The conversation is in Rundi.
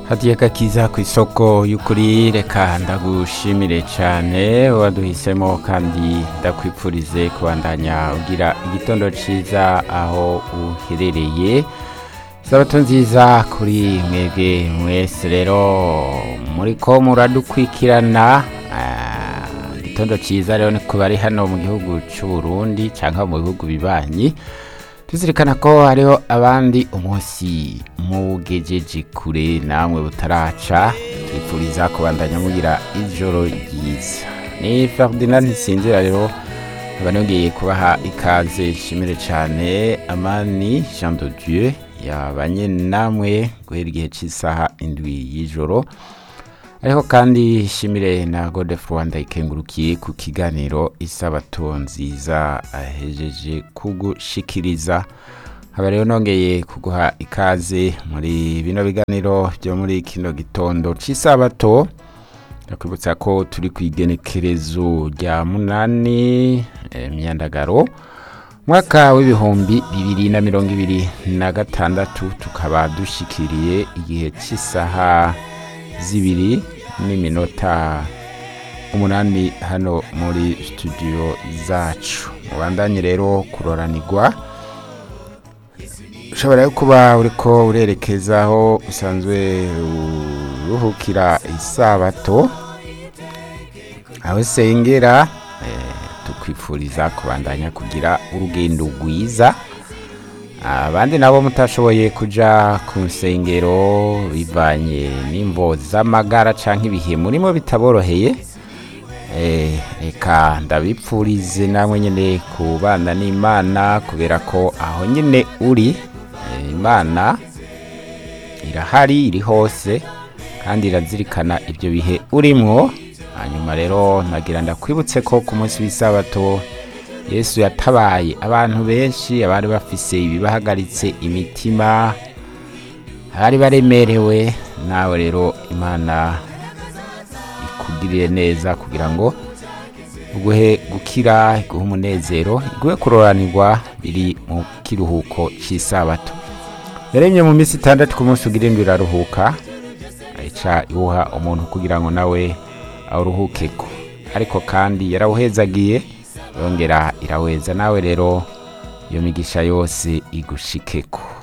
hadiye gakiza ku isoko y'ukuri reka ndagushimire cyane waduhisemo kandi ndakwipfurize kubandanya ugira igitondo cyiza aho uherereye sabato nziza kuri mwebwe mwese rero muri ko muradukwikirana ah, igitondo cyiza rero ni ku bari hano mu gihugu cy'u Burundi cyangwa mu bihugu bibanyi tuzirikana ko hariho abandi umunsi mugejeje kure namwe butaraca twifuriza kubandanya mugira ijoro ryiza ni Ferdinand Nsinzira rero nkaba nongeye kubaha ikaze nshimire cyane amani Jean de Dieu yabanye namwe guhera igihe cy'isaha indwi y'ijoro ariko kandi shimire na Godef Rwanda ikengurukiye ku kiganiro isabato nziza ahejeje kugushikiriza haba rero nongeye kuguha ikaze muri bino biganiro byo muri kino gitondo cy'isabato ndakwibutsa ko turi ku igenekerezo rya munani eh, myandagaro mwaka w'ibihumbi bibiri na mirongo ibiri na gatandatu tukaba dushikiriye igihe cy'isaha zibiri n'iminota umunani hano muri studio zacu mubandanye rero kuroranirwa ushobora kuba uriko urerekeza aho usanzwe uruhukira isabato aho sengera eh, tukwifuriza kubandanya kugira urugendo rwiza abandi nabo mutashoboye kuja ku nsengero bivanye n'imvo z'amagara canke ibihe murimo bitaboroheye eh, reka ndabipfurize namwe nyene kubana n'imana kubera ko aho nyene uri eh, imana irahari iri hose kandi irazirikana ibyo bihe urimwo hanyuma rero nagira ndakwibutse ko ku munsi w'isabato yesu yatabaye abantu benshi abari bafise ibibahagaritse imitima abari baremerewe nawe rero imana ikugirire neza kugira ngo uguhe gukira iguhe umunezero iguhe kuroranirwa biri mu kiruhuko cy'isabato yaremye mu minsi itandatu ku munsi ugira indwi iraruhuka ayica iwuha umuntu kugira ngo nawe awuruhukeko ariko kandi yarawuhezagiye yongera iraweza nawe rero iyo migisha yose igushikeko